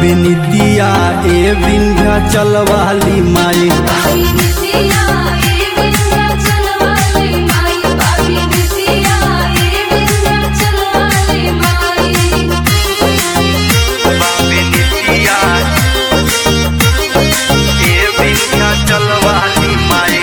बाबे निदिया ए विंध्या चलवाली माई बाबी नितिया ए विंध्याचल वाली माई बाबी नितिया ए विंध्याचल वाली माई बाबे निदिया ए विंध्या चलवाली माई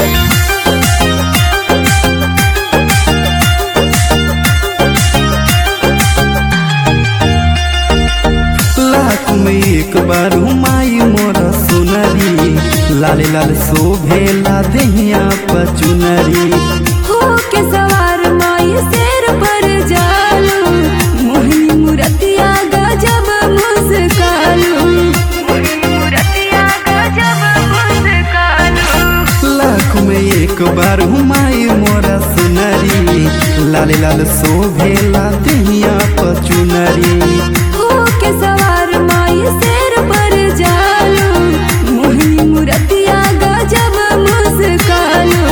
लाख में एक बार माई मोर सुनरी लाल लाल शोभेला देहिया पचुनरी हो के सवार माई शेर पर जालू मोहिनी मुरतिया गजब मुस्कालू मोहिनी मुरतिया गजब मुस्कालू लाख में एक बार माई मोर सुनरी लाल लाल शोभेला देहिया पचुनरी हो के सवार माई शेर पर जालू मोहिनी मुरतिया गजब मुस्कालू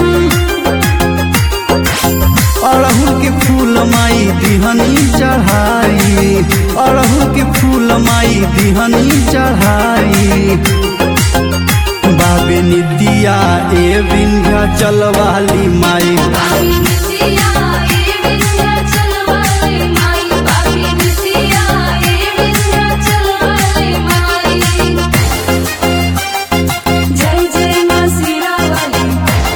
अड़हुल के फूल माई दिहनी चढ़ाई अड़हुल के फूल माई दिहनी चढ़ाई बाबे निदिया ए विंध्या चलवाली माई बाबी नितिया ए विंध्याचल वाली माई बाबी नितिया ए विंध्याचल वाली माई जय जय मां सीरा वाली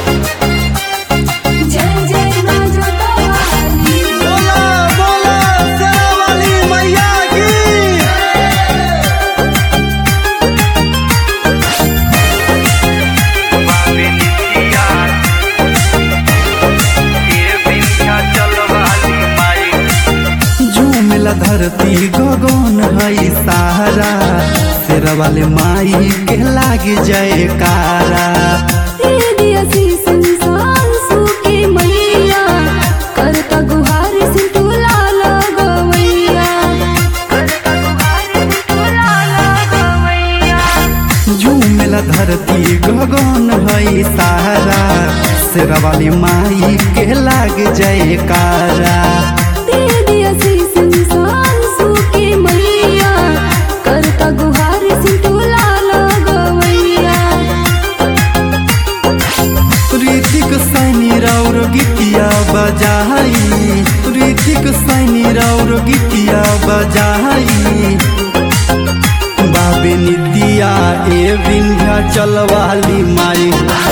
जय जय मां जोता वाली बोला बोला शेरावाली मैया की बाबे निदिया ए विंध्या चलवाली माई झूमेला धरती गगन हई सहारा शेर वाले माई के लाग जयकारा तेरे दिया सी संसार सूखे मैया करता गुहार से तुला लगवैया करता गुहार से तुला लगवैया झूमेला धरती गगन हई सहारा शेर वाली माई के लाग जयकारा तेरे दिया सी संसार सूखे मैया करता गुहार से तुला लगवैया ऋतिक सैनी राउर गीतिया बजाई ऋतिक सैनी राउर गीतिया बजाई बाबे निदिया ए विंध्या चलवाली माई